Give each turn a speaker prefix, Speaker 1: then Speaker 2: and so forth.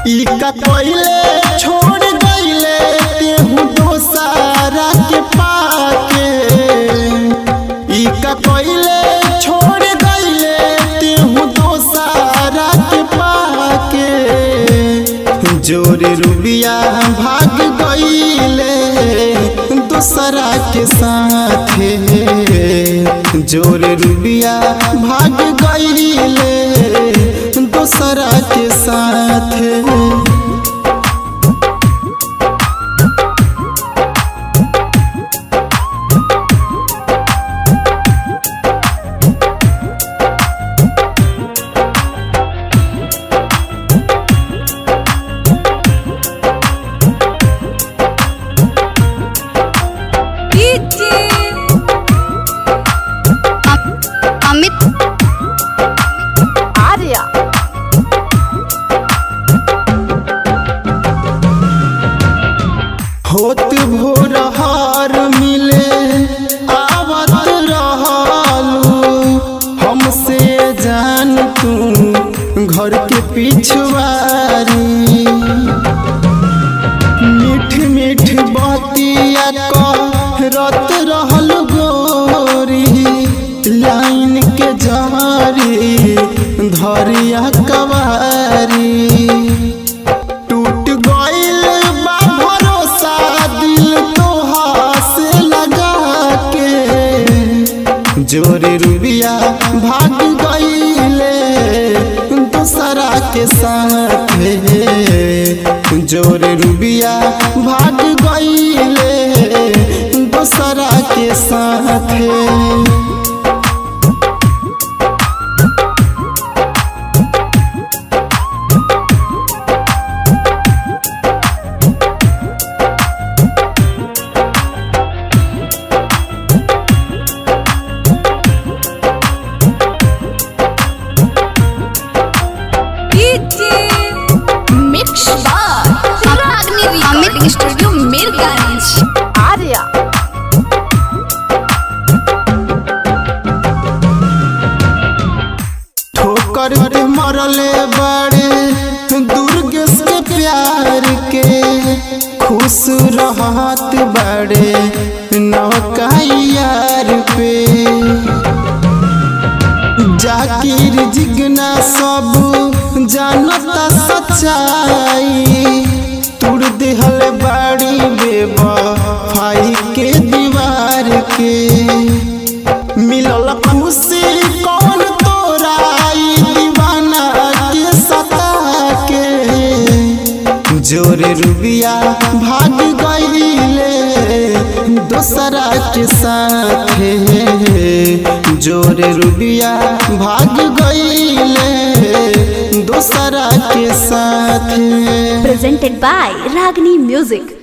Speaker 1: ई का कोइले छोड़ गइले तेहू दोसारा के पाके ई का कोइले छोड़ गइले तेहू दोसारा के पाके जोरे रुबिया भाग गइले दूसरा के साथे जोरे रुबिया भाग गइले दूसरा के साथे
Speaker 2: अमित
Speaker 3: आर्या
Speaker 1: होत भोर हार मिले आवत रहलू हमसे जान तू घर के पिछवारी मीठ मीठ बतिया करत रहल गोरी लाइन के जारी धरिया कवारी टूट गइल बा भरोसा दिल तोहा से लगा के जोरे रुबिया भाग गइले दूसरा के साथ जोरे रुबिया भाग गइले दूसरा के साथ
Speaker 3: मिक्स बार
Speaker 2: रागनी रिकॉर्डिंग स्टूडियो मीरगंज
Speaker 3: आर्या
Speaker 1: ठोकर पे मरले बड़े दुर्गेश के प्यार के खुश रहत बड़े नौका यार पे जाकिर जिगना सब जानता सच्चाई तुड़ दिहल बाड़ी बेवफाई के दीवार के मिलल खुशी कौन तोरा ई दीवाना के सता के जोरे रुबिया भाग गइले दूसरा के साथे जोरे रुबिया भाग गइले दूसरा के साथे
Speaker 4: presented by Ragini Music.